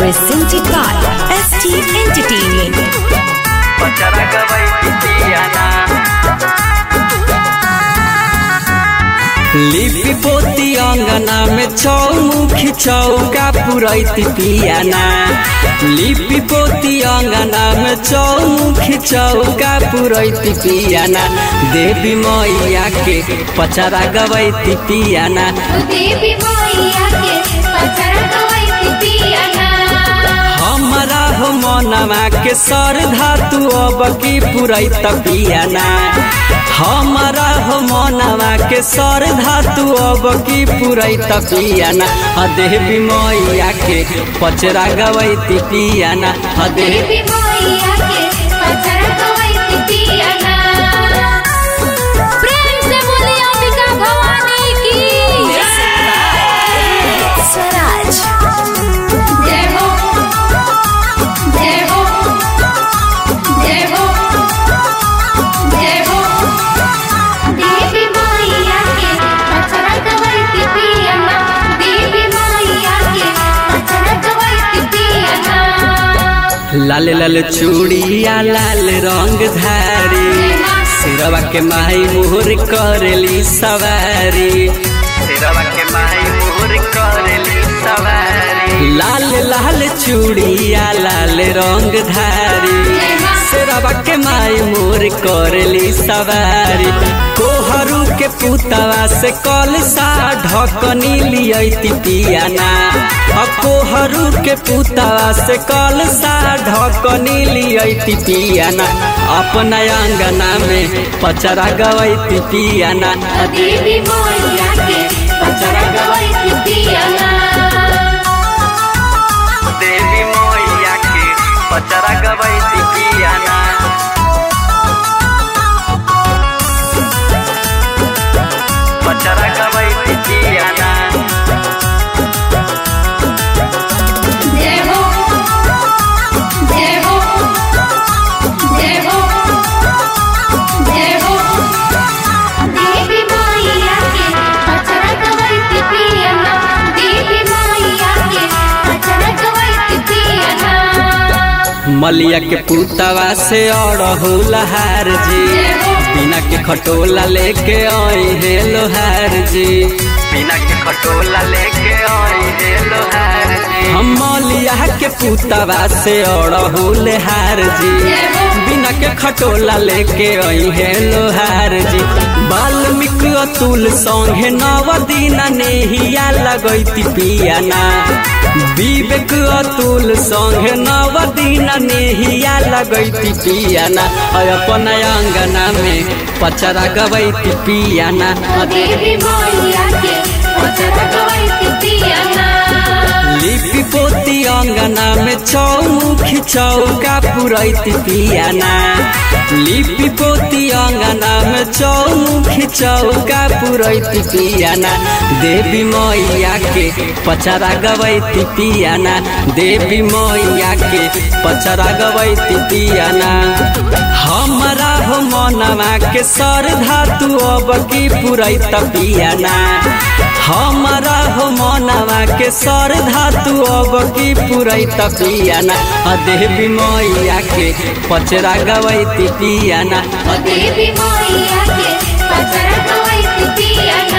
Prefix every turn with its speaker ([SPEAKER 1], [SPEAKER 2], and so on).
[SPEAKER 1] Presented by ST Entertainment.
[SPEAKER 2] पचरा गवई पितियाना लिपि पोती अंगना में चौमुखी चौका पुरैती पियाना लिपि पोती अंगना में चौमुखी चौका पुरैती पियाना देवी मैया के पचरा गवैती पियाना
[SPEAKER 3] देवी मैया के पचरा गवैती पियाना
[SPEAKER 2] हमरा हो मनवा के सर धातु अब की पुरैत पियाना हमरा हो मनवा के सर धातु अब की पुरैत पियाना ह देवी मैया के पचरा गवैती पियाना ह देवी
[SPEAKER 3] देवी मैया के पचरा गवैती पियाना प्रेम से बोली अंबिका भवानी की
[SPEAKER 1] Swaraj.
[SPEAKER 3] जय हो जय हो जय हो जय हो देवी मैया के पचरा गवैती पियाना देवी मैया के पचरा गवैती पियाना
[SPEAKER 2] लाल लाल चूड़िया लाल रंग धारी सिरवा के माई मोहर करेली सवारी सिरवा के माई मोहर करेली सवारी लाल लाल चूड़िया लाल रंग धारी सिरवा के माई मोर करेली सवारी कोहरू के पुतवा से कलसा ढकनी लियती पियाना अ कोहरू के पुतवा से कलसा ढकनी लियती पियाना अपना अंगना में पचरा गवैती पियाना
[SPEAKER 3] देवी मैया के पचरा गवैती पियाना
[SPEAKER 2] देवी मैया के पचरा गवैती पियाना पचरा गवैती पियाना
[SPEAKER 3] जय हो जय हो जय हो जय हो देवी मैया के पचरा गवैती पियाना देवी मैया के पचरा गवैती पियाना
[SPEAKER 2] मलिया के पुतवा से अड़हुल हार जी बिना के खटोला लेके आई हे लोहार जी बिना के खटोला लेके आई हे लोहार जी हम मलिया के पुतवा से अड़हुल हार जी बिना के खटोला लेके आई हे लोहार जी वाल्मीकि अतुल संगे नव दिन नेहिया लगैती पियाना विवेक अतुल संगे नव दिन नेहिया लगैती पियाना और अपन अंगना में पचरा गवैती पियाना
[SPEAKER 3] देवी मैया के पचरा गवैती पियाना
[SPEAKER 2] लिपि पोती अंगना में चौमुखी चौका पुरैती पियाना लिपि पोती अंगना में चौमुखी चौका पुरैती पियाना देवी मैया के पचरा गवैती पियाना देवी मैया के पचरा गवैती पियाना हमरा हो मनवा के सर धातु अब की पुरैत पियाना हमरा हो मनवा के सर धातु अब की पुरैत पियाना अ देवी मैया के पचरा गवैती पियाना
[SPEAKER 3] देवी मैया के पचरा गवैती पियाना